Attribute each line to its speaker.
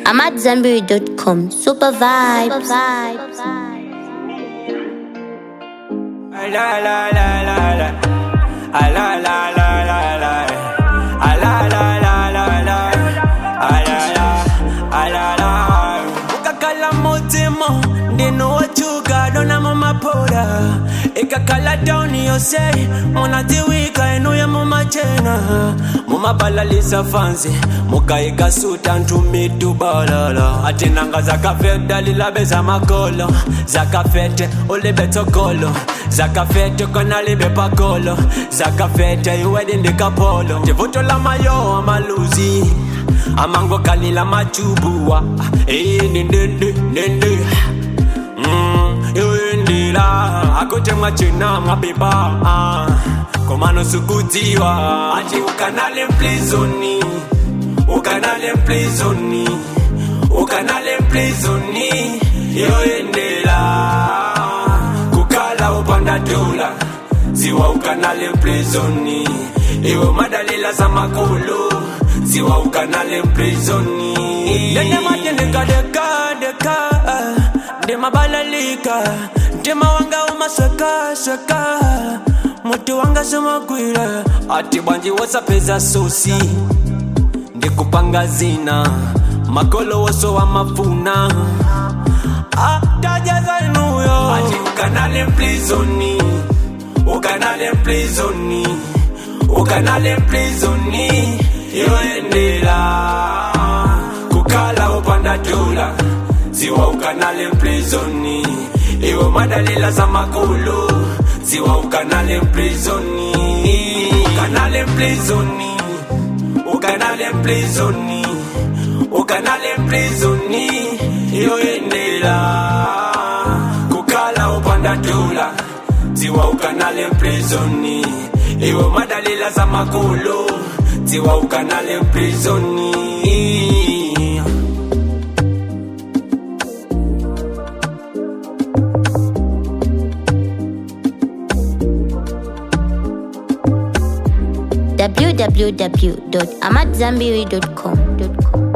Speaker 1: I'm at Zambiri.com. Super vibes.
Speaker 2: La la la la la. Ah, La la la la la. Ah, La la la la la. Ah, La la. Ah, La la. ukakhala mutima ndinowachuka dona mumapora ikakhala tauni yose munadziwika enuya mumachena mumabalalisa fansi mukayikasuta ntumitubalala atinanga zakafeta lilabe zamakolo zakafete ulibe tsogolo zakafete kona libe pakolo zakafete iwedi ndikapolo tivuto lamayo amaluzi amango kalila machubuwa ndindindindindi iwindila akuti mwachina mwabeba ah, komano sukudziwa ati ukanale mplizoni ukanale mplizoni ukanale mplizoni yoyendela kukala upanda dola ziwa ukanale mplizoni iwe madalila za makulu ziwa ukanale mplizoni dende matendekadekadeka ndimabalalika ntima wanga umaswekasweka muti wanga somagwira ati bwanji wasapeza sosi ndikupanga zina makolo woso wa mafuna atajazanuyo ati ukanale mplizoni ukanale mplizoni ukanale mplizoni yoendela kukala upanda dola ziwa ukanale mplizoni iwe madalila za makulu ziwa ukanale mplizoni ukanale mplizoni ukanale mplizoni ukanale mplizoni yoendela kukala upanda dola ziwa ukanale mplizoni iwe madalila za makulu ziwa ukanale mplizoni
Speaker 1: www.amatzambiri.com.